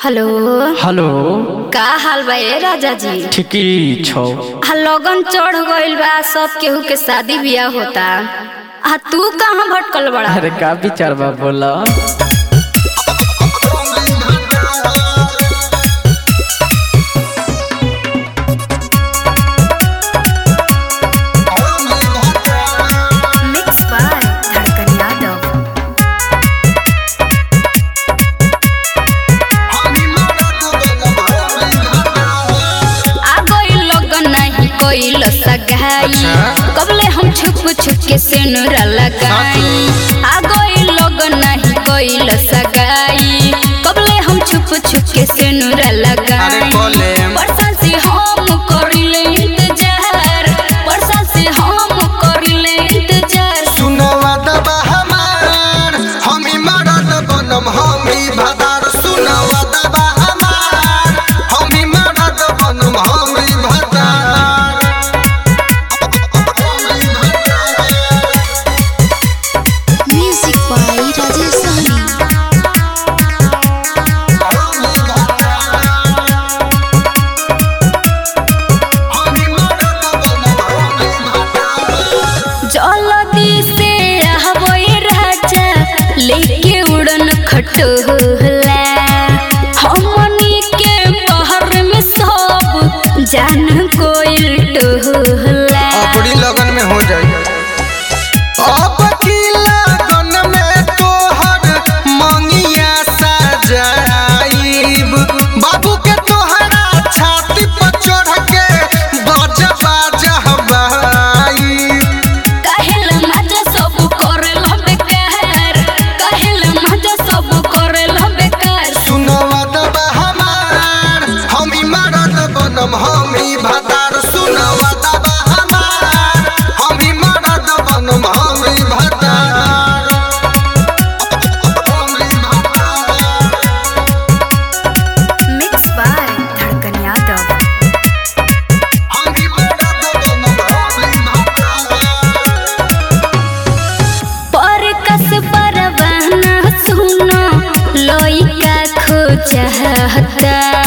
Hello hello का हाल बा ए राजा जी ठीकी छौ आ लगन चढ़ गइल बा सब केहू के शादी बियाह होता आ तू कहाँ भटकल बड़ा अरे का विचार बा बोला मिक्स बाय धड़कन यादव आ गइल लगन नहीं कोइल सगाई कबले हम छुप छुप के सेनुरा लगाई आ गइल लगन नहीं कोइल सगाई कबले हम छुप छुप के सेनुरा लगाई वर्षा से हम करिले इंतजार वर्षा से हम करिले इंतजार सुनवा दबा हमार हमी मरद बनम हमी भदार सुनवा दबा हमार हमी मरद बनम हमी भदार Music by Rajesh Sahni. जलदी से आहबोए राजा लेके उड़न खटोला हमनी के पहर में सब जान कोइल टोला अपनी लगन में हो जाए अब की लगन में तोहर मंगिया सजाइब बाबू के तोहरा छाती पर चढ़ के बाजा बाजा बाइब कहेल मजा सब करेल बेकार कहेल मजा सब करेल बेकार सुनवा दबा हमार हमी मरद बनम हमी भतार सुनवा दबा हमार हमी मरद बनम हमी भतार हमी भतार मिक्स बाय धड़कन यादव हमी मरद बनम हमी भतार पर कस परवाना सुनो लोई का खो चाहता